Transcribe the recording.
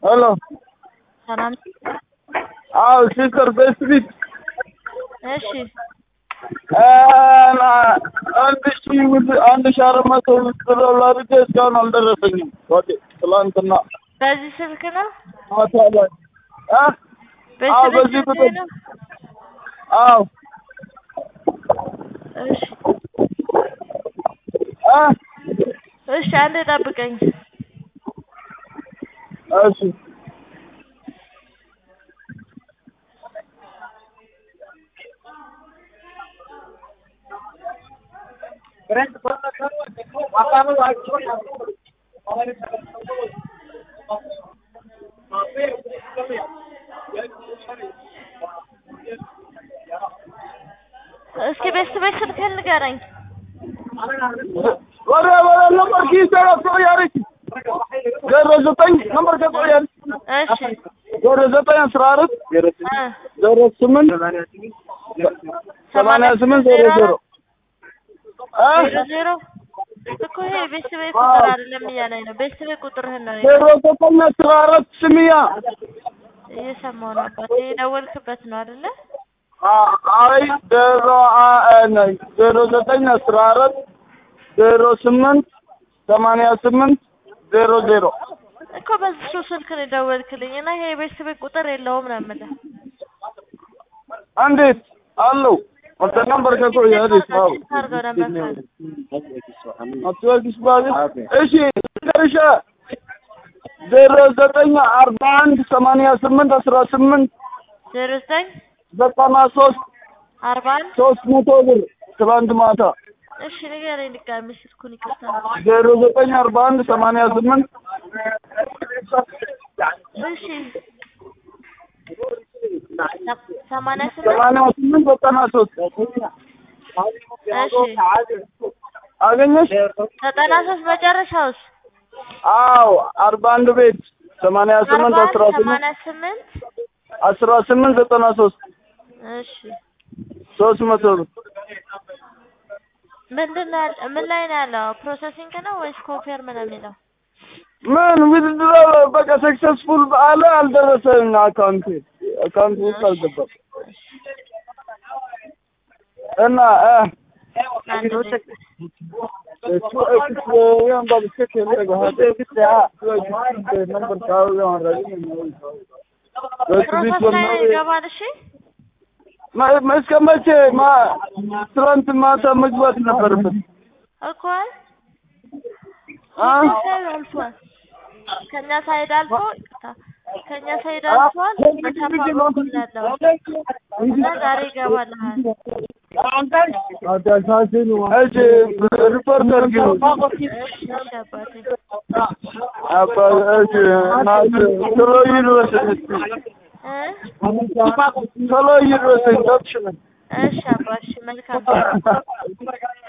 ሄሎ ሰላም። አዎ ሲስተር በስቢት እሺ አንድ ሺ አንድ ሺ አራት መቶ ብር አድርጌ እስካሁን አልደረሰኝም። ወደ ትላንትና በዚህ ስልክ ነው ማታ ላይ እ አዎ በዚህ በዚህ ስልክ ቁጥር ነው። አዎ እሺ እ እሺ፣ አንዴ ጠብቀኝ። እሺ እስኪ ቤት ቤት ስልክህን ንገረኝ። ወደ ወደ ነበር ኪስ ያረች ዜሮ ዘጠኝ ነበር ከቆያል እሺ ዜሮ ዘጠኝ አስራ አራት እ ዜሮ ስምንት ሰማንያ ስምንት ዜሮ ዜሮ እ ዜሮ ዜሮ እኮ ይሄ ቤት ቤት ቁጥር አይደለም እያለኝ ነው። ቤት ቤት ቁጥርህን ነው ዜሮ ዘጠኝ አስራ አራት ስምያ እየሰማሁ ነው። አባቴ የደወልክበት ነው አይደለ? አይ ዜሮ ነኝ ዜሮ ዘጠኝ አስራ አራት ዜሮ ስምንት ሰማንያ ስምንት ዜሮ ዜሮ እኮ በሱ ስልክ ነው የደወልክልኝ እና ይሄ ቤት ቤት ቁጥር የለውም ነው የምልህ። እንዴት አለው ወደ ነበር ከቆየ አዲስ አዎ አድርገው ነበር አትወልድሽ ባል እሺ ደርሻ ዜሮ ዘጠኝ አርባ አንድ ሰማንያ ስምንት አስራ ስምንት ዜሮ ዘጠኝ ዘጠና ሶስት አርባ አንድ ሶስት መቶ ብር ትላንት ማታ እሺ ንገረኝ ድጋሚ ስልኩን ይቅርታ። ዜሮ ዘጠኝ አርባ አንድ ሰማንያ ስምንት እሺ ሰማንያ ስምንት ሰማንያ ስምንት ዘጠና ሶስት እሺ አገኘሽ? ዘጠና ሶስት መጨረሻውስ አዎ አርባ አንድ ቤት ሰማንያ ስምንት አርባ አስራ ስምንት ሰማንያ ስምንት አስራ ስምንት ዘጠና ሶስት እሺ ሶስት መቶ ብር ምንድን ነው ያለ ምን ላይ ነው ያለው? ፕሮሰሲንግ ነው ወይስ ኮንፌርም ነው የሚለው? ምን ውድድር በቃ ሰክሰስፉል አለ አልደረሰም። አካውንት አካውንት ውስጥ አልገባም እና እ አንድ ደቂቃ። እሱ እሱ ያን ባብስከት የለገ ሀደ ግዳ ነበር ታው ያን ረዲ ፕሮሰስ ላይ ይገባል። እሺ እስከ መቼ ማ ትናንት ማታ መግባት ነበረበት። እኮ አ ሳይድ አልፏል። ከኛ ሳይድ አልፎ ይቅርታ፣ ከኛ ሳይድ አልፏል። በቻፓ በኩል ያለው እና ዛሬ ይገባልሃል። እሺ ሪፖርት አድርጊው። እሺ እሺ አባቴ አባ እሺ ናት ቶሎ ይድረስ እስኪ እ ቶሎ ይድረስ ገብሽ እሺ አባ እሺ መልካም